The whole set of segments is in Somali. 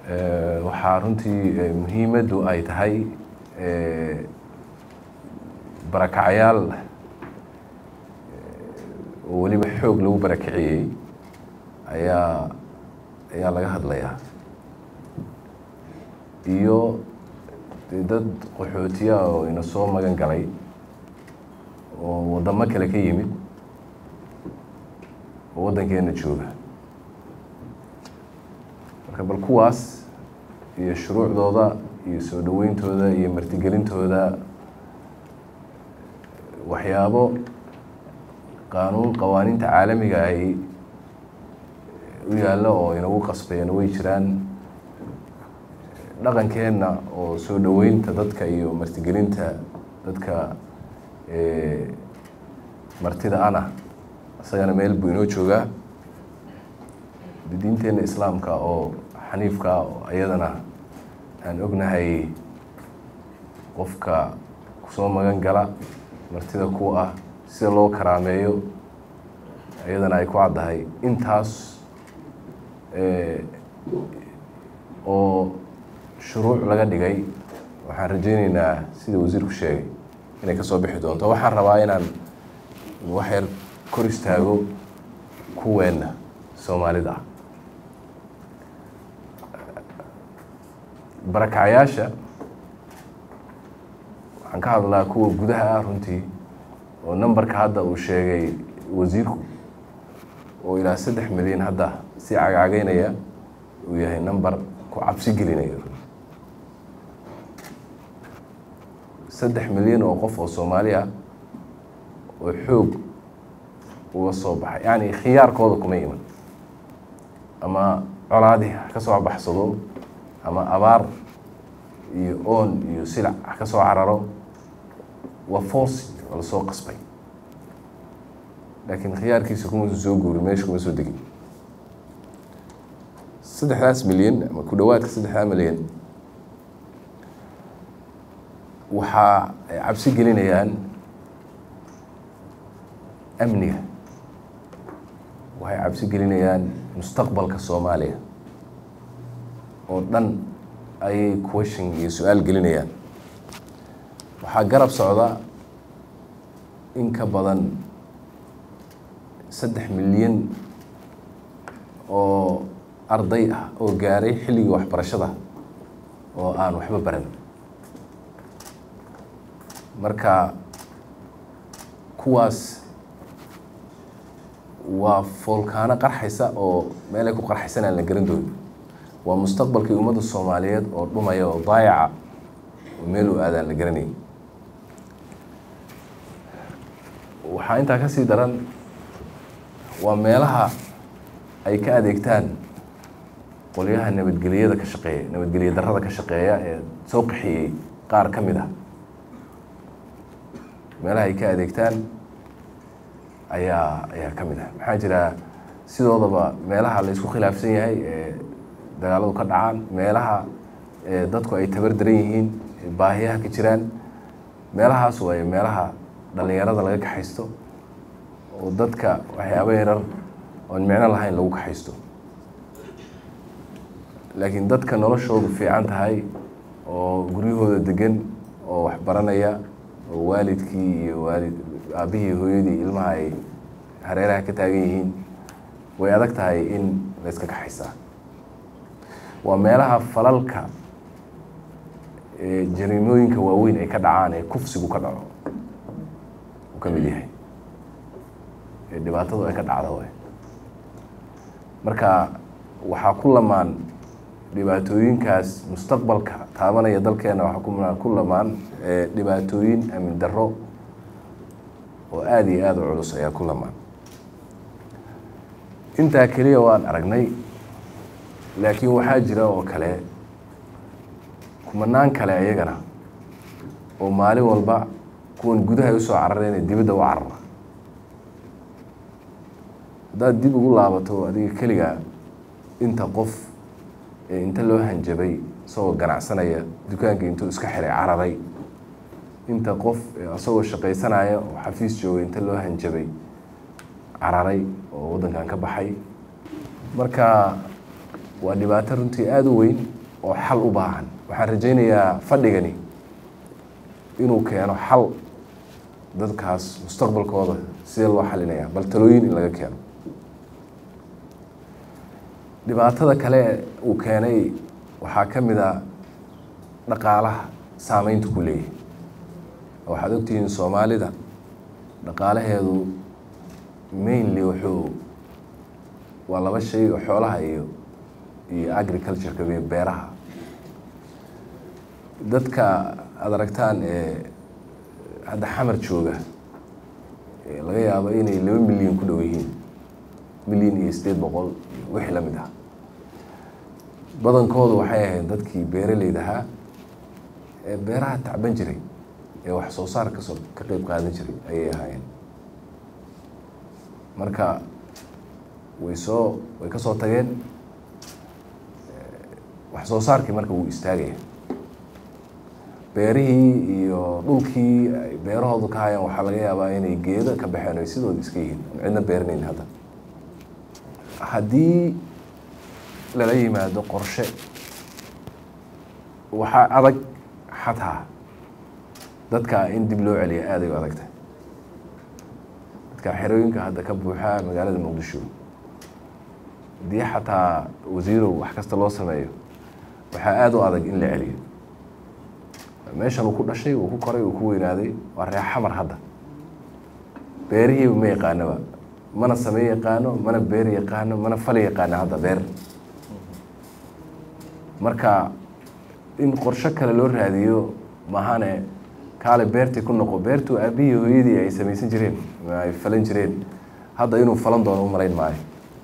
waxaa runtii muhiimaddu ay tahay barakacayaal oo weliba xoog lagu barakiciyey ayaa ayaa laga hadlayaa iyo dee dad qaxootiya oo ina soo magan galay oo waddamo kale ka yimid oo waddankeena jooga marka bal kuwaas iyo shuruucdooda iyo soo dhaweyntooda iyo martigelintooda waxyaabo qaanuun qawaaniinta caalamiga ay u yaallo oo inagu qasbayeen way jiraan dhaqankeenna oo soo dhoweynta dadka iyo martigelinta dadka martida ana isagana meel buu inoo joogaa diinteenna islaamka oo xaniifka iyadana aan ognahay qofka kusoo magan gala martida ku ah sida loo karaameeyo iyadana ay ku caddahay intaas oo shuruuc laga dhigay waxaan rajeyneynaa sida wasiirku sheegay inay kasoo bixi doonto waxaan rabaa inaan waxyar kor istaago kuweenna soomaalida ah barakacayaasha waxaan ka hadlaa kuwa gudaha ah runtii oo numberka hadda uu sheegay wasiirku oo ilaa saddex milyan hadda si cagcagaynaya uu yahay number ku cabsi gelinaya saddex milyan oo qof oo soomaali ah oo xoog uga soo baxay yacni khiyaarkooda kuma iman ama colaadi ha ka soo baxsado ama abaar iyo oon iyo silac ha ka soo cararo waa force waa lasoo qasbay laakiin khiyaarkiisa kumausan soo guuri meesha kuma soo degin saddexdaas milyan ama ku dhawaadka saddexdaa milyan waxaa ay cabsi gelinayaan amniga waxay cabsi gelinayaan mustaqbalka soomaaliya oo dhan ayay question iyo su-aal gelinayaan waxaa garab socda in ka badan saddex milyan oo arday ah oo gaaray xilligii waxbarashada oo aan waxba baran marka kuwaas waa foolkaano qarxaysa oo meelay ku qarxaysan aan la garan doonin waa mustaqbalkii ummadda soomaaliyeed oo dhumaya oo daayaca oo meel u aadaan la garanayay waxaa intaa ka sii daran waa meelaha ay ka adeegtaan qolyaha nabadgeliyada ka shaqeeya nabadgelya darrada ka shaqeeya ee soo qaxiyey qaar ka mid ah meelaha ay ka adeegtaan ayaa ayaa ka mid ah maxaa jira sidoodaba meelaha la isku khilaafsan yahay ee dagaaladu ka dhacaan meelaha dadku ay tabar daran yihiin baahiyaha ka jiraan meelahaas waaye meelaha dhalinyarada laga kaxaysto oo dadka waxyaaba yarar oon micno lahayn lagu kaxaysto laakiin dadka noloshoodu fiican tahay oo guryahooda degan oo waxbaranaya oo waalidkii iyo waalid aabihii hooyadii ilmaha ay hareeraha ka taagan yihiin way adag tahay in la yska kaxaysaa waa meelaha falalka jariimooyinka waaweyn ay ka dhacaan ee kufsigu ka dhaco uu ka mid yahay ee dhibaatadu ay ka dhacda way marka waxaa ku lamaan dhibaatooyinkaas mustaqbalka taabanaya dalkeena waxaa ku lamaan dhibaatooyin amin darro oo aada iyo aada u culus ayaa ku lamaan intaa keliya waan aragnay laakiin waxaa jira oo kale kumanaan kale iyagana oo maalin walba kuwan gudaha usoo carareen ee dibadda u carara haddaad dib ugu laabato adiga keliga inta qof ee inta loo hanjabay isagoo ganacsanaya dukaanka intuu iska xiray cararay inta qof isagoo shaqaysanaya oo xafiis joogay inta loo hanjabay cararay oo waddankan ka baxay marka waa dhibaato runtii aada u weyn oo xal u baahan waxaan rajaynayaa fadhigani inuu keeno xal dadkaas mustaqbalkooda sidee loo xalinaya bal talooyin in laga keeno dhibaatada kale uu keenay waxaa ka mid a dhaqaalaha saameynta ku leeyahay waxaad ogtihiin soomaalida dhaqaalaheedu mainly wuxuu waa laba shay oo xoolaha iyo iyo agricultureka iyo beeraha dadka aada aragtaan ee hadda xamar jooga laga yaabo inay laba milyan ku dhow yihiin milyan iyo sideed boqol wixii la mid ah badankoodu waxay ahayd dadkii beeraleyda ahaa ee beeraha tacban jiray ee wax soo saar kasoo ka qeyb qaadan jiray ayay ahaayeen marka way soo way ka soo tageen wax soo saarkii marka wuu istaagaya beerihii iyo dhulkii ay beerahoodu ka hayaan waxaa laga yaabaa inay geedo ka baxeen ay sidooda iska yihiin aan cidna beeranayn hadda haddii lala yimaado qorshe waxaa adag xataa dadka in dib loo celiya aad ay u adagtahay dadka xerooyinka hadda ka buuxaa magaalada muqdisho haddii xataa wasiirow wax kasta loo sameeyo waxaa aada u adag in la celiyo meeshan uu ku dhashay uu ku koray uu ku weynaaday waa reer xamar hadda beerihiiba ma yaqaanoba mana samey yaqaano mana beer yaqaano mana fali yaqaano hadda beer marka in qorsho kale loo raadiyo mahane kaale beertii ku noqo beertuu aabihii hooyadii ay samaysan jireen ay falan jireen hadda inuu falan doono u malayn maayo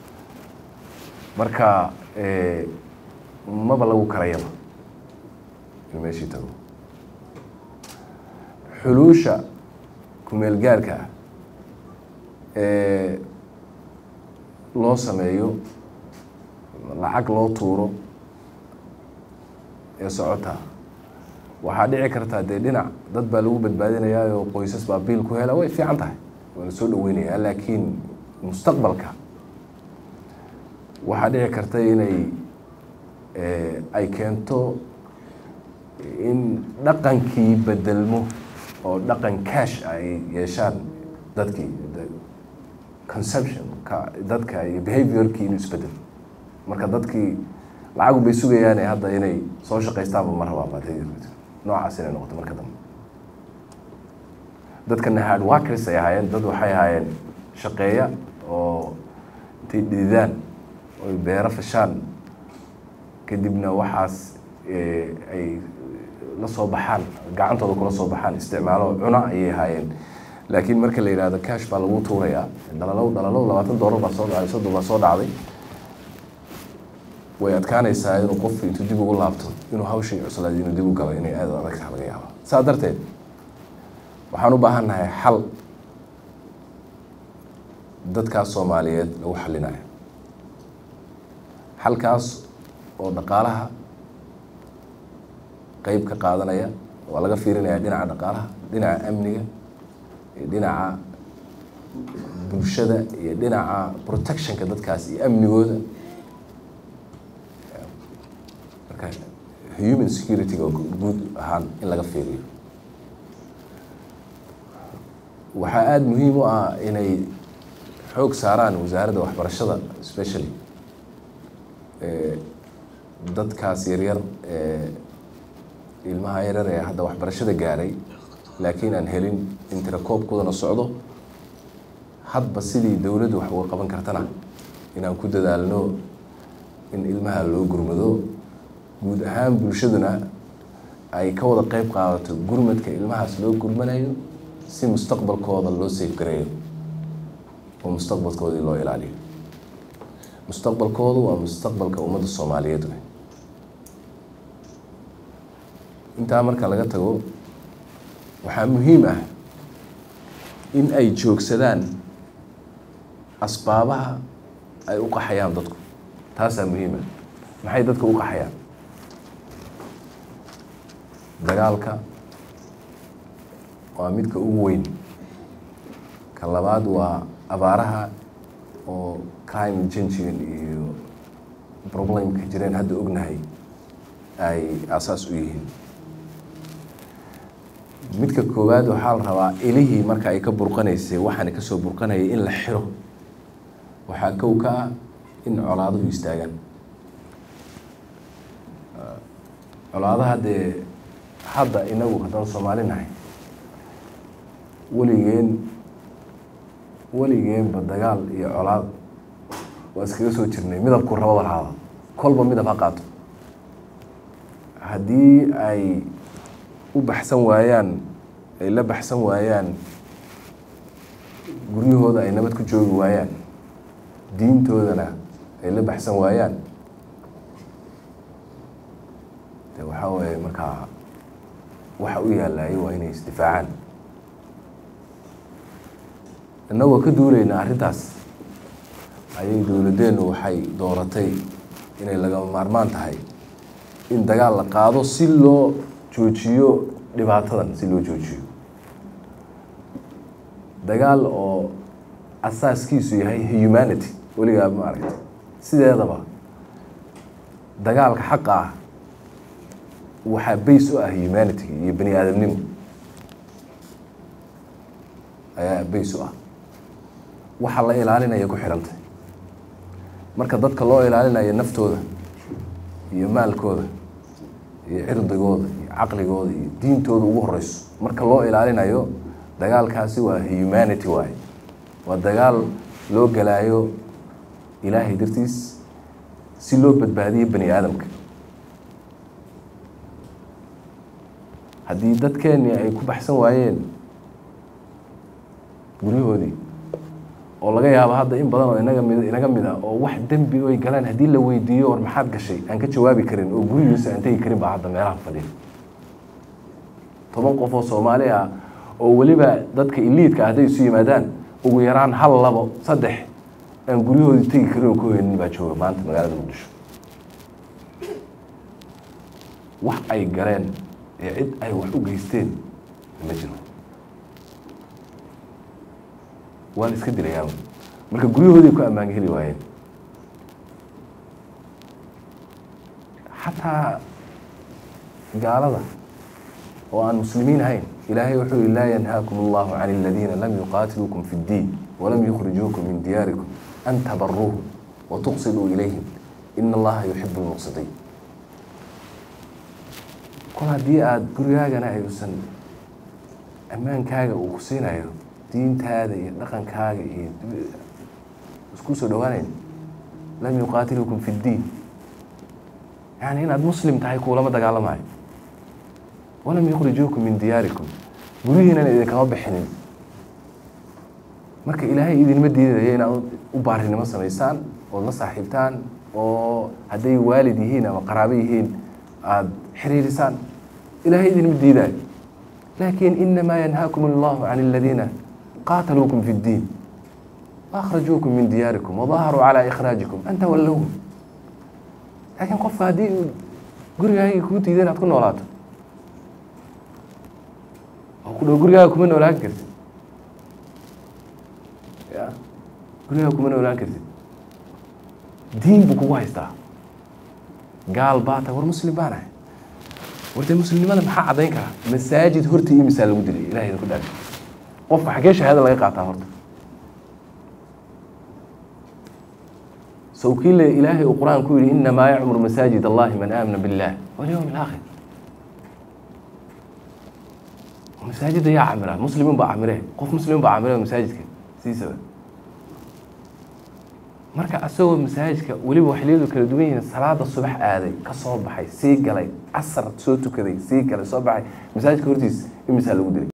marka maba lagu karayaba inuu meeshii tago xuluusha kumeel gaarka ah ee loo sameeyo lacag loo tuuro ee socota waxaa dhici kartaa dee dhinac dad baa lagu badbaadinayaa oo qoysas baa biil ku hela way fiican tahay waa la soo dhaweynayaa laakiin mustaqbalka waxaa dhici karta inay ay keento in dhaqankii bedelmo oo dhaqan cash ay yeeshaan dadkii conception ka dadka iyo behaviorkii inuu isbedel marka dadkii lacagu bay sugayaane hadda inay soo shaqaystaanba ma rabaan baa noocaas inay noqoto marka dambe dadkana hard workers ay ahaayeen dad waxay ahaayeen shaqeeya oo intay dhididaan oy beero fashaan kadibna waxaas ay la soo baxaan gacantooda kula soo baxaan isticmaalo cuna ayay ahaayeen laakiin marka la yihahdo cash baa lagu tuurayaa dhalalow dhalalow labaatan doolar baa soo dhacday soddon baa soo dhacday way adkaanaysaa inuu qofku intuu dib ugu laabto inuu hawshii cuslaad inuu dib u galo inay aada u adagtaha laga yaaba saa darteed waxaan u baahan nahay xal dadkaas soomaaliyeed lagu xalinayo xalkaas oo dhaqaalaha qeyb ka qaadanaya waa laga fiirinaya dhinaca dhaqaalaha dhinaca amniga iyo dhinaca bulshada iyo dhinaca protectionka dadkaas iyo amnigooda marka human security-ga guud ahaan in laga fiiriyo waxaa aada muhiim u ah inay xoog saaraan wasaaradda waxbarashada specially dadkaas yaryar ee ilmaha yaryar ee hadda waxbarashada gaaray laakiin aan helin in tirakoobkoodana socdo hadba sidii dowladdu wax uga qaban kartana inaan ku dadaalno in ilmaha loo gurmado guud ahaan bulshaduna ay ka wada qeyb qaadato gurmadka ilmahaas loo gurmanayo si mustaqbalkooda loo safgareeyo oo mustaqbalkoodii loo ilaaliyo mustaqbalkoodu waa mustaqbalka ummadda soomaaliyeed wey intaa marka laga tago waxaa muhiim ah in ay joogsadaan asbaabaha ay u qaxayaan dadku taasaa muhiim ah maxay dadka u qaxayaan dagaalka waa midka ugu weyn ka labaad waa abaaraha oo climate changegan iyo problemka jireen hadda ognahay ay asaas u yihiin midka koowaad waxaa la rabaa ilihii marka ay ka burqanaysay waxaana kasoo burqanayay in la xiro waxaa kow ka ah in colaaduhu istaagaan colaadaha dee hadda inagu haddaan soomaali nahay weligeen weligeenba dagaal iyo colaad waa iskaga soo jirnay midabku rabada lahaada kolba midab ha qaato haddii ay u baxsan waayaan ay la baxsan waayaan guryahooda ay nabad ku joogi waayaan diintoodana ay la baxsan waayaan de waxaa waaye markaa waxa u yaalayo waa inay isdifaacaan innagoo ka duulayna arrintaas ayay dowladeennu waxay dooratay inay lagama maarmaan tahay in dagaal la qaado si loo joojiyo dhibaatadan si loo joojiyo dagaal oo asaaskiisu yahay humanity weligaa ma aragta sideedaba dagaalka xaqa ah waxaa bays u ah humanity iyo bani aadamnimo ayaa bays u ah waxa la ilaalinaya ku xidhantay marka dadka loo ilaalinayo naftooda iyo maalkooda iyo cirdigooda iyo caqligooda iyo diintooda ugu horeyso marka loo ilaalinayo dagaalkaasi waa humanity waaye waa dagaal loo galaayo ilaahay dartiis si loo badbaadiyo bani aadamka haddii dadkeennii ay ku baxsan waayeen guryahoodii oo laga yaabo hadda in badan oo inaga mid inaga mid ah oo wax dembi oy galaan haddii la weydiiyo war maxaad gashay aan ka jawaabi karin oo gurigiisa aan tegi karin baa hadda meelaha fadhiya toban qof oo soomaali ah oo weliba dadka iliidka ah hadday isu yimaadaan ugu yaraan hal labo saddex aan guryahoodii tegi karin oo ka hoynin baa jooga maanta magaalada muqdisho wax ay galeen ee cid ay wax u geysteen ma jiro waa la iska dilayaa marka guryahoodii ku ammaan heli waayeen xataa gaalada oo aan muslimiin ahayn ilaahay wuxuu yihi laa yanhaakum allahu can aladiina lam yuqaatiluukum fi اddiin walam yukhrijuukum min diyaarikum an tabaruuhum watuqsiduu ilayhim ina allaha yuxibu lmuqsidiin kol haddii aada gurigaagana ayuusan ammaankaaga uu ku siinayo diintaada iyo dhaqankaaga iyo isku soo dhawaanayn lam yuqaatilukum fi اddiin yani inaad muslim tahay kuulama dagaalamayo walam yukhrijuukum min diyaarikum guryihiinan idinkama bixinin marka ilaahay idinma diidaya inaad u baarinimo samaysaan ood la saaxiibtaan oo hadday waalid yihiin ama qaraabo yihiin aada xiriirisaan ilaahay idinma diidayo laakin inamaa yanhaakum allahu can aladiina qaataluukum fi اddiin waأkhrajuukum min diyaarikum wadaharuu calى ikhraajikum an tawallowhum laakiin qofka haddii uu gurigaaga kuu diida inaad ku noolaato oo ku dhow gurigaaga kuma noolaan kartid ya gurigaaga kuma noolaan kartid diin buu kugu haystaa gaal baa tahay war muslim baan ahay war dee muslimnimada maxaa caddayn karaa masaajid horta iyo misaa lagu dilay ilahay idinku dhaafi qofka xaggee shahaada laga qaataa horta sow kii le ilaahay uu qur-aan ku yihi inamaa yacmuru masaajid allahi man aamana billah walyowm alaakhir masaajidda yaa camira muslimin baa camire qof muslimin baa camire masaajidka siisaba marka asagoo masaajidka weliba waxliyadu kala duwan yihiin salaada subax aaday ka soo baxay sii galay casar soo tukaday sii galay soo baxay masaajidka hortiis imisaa lagu dilay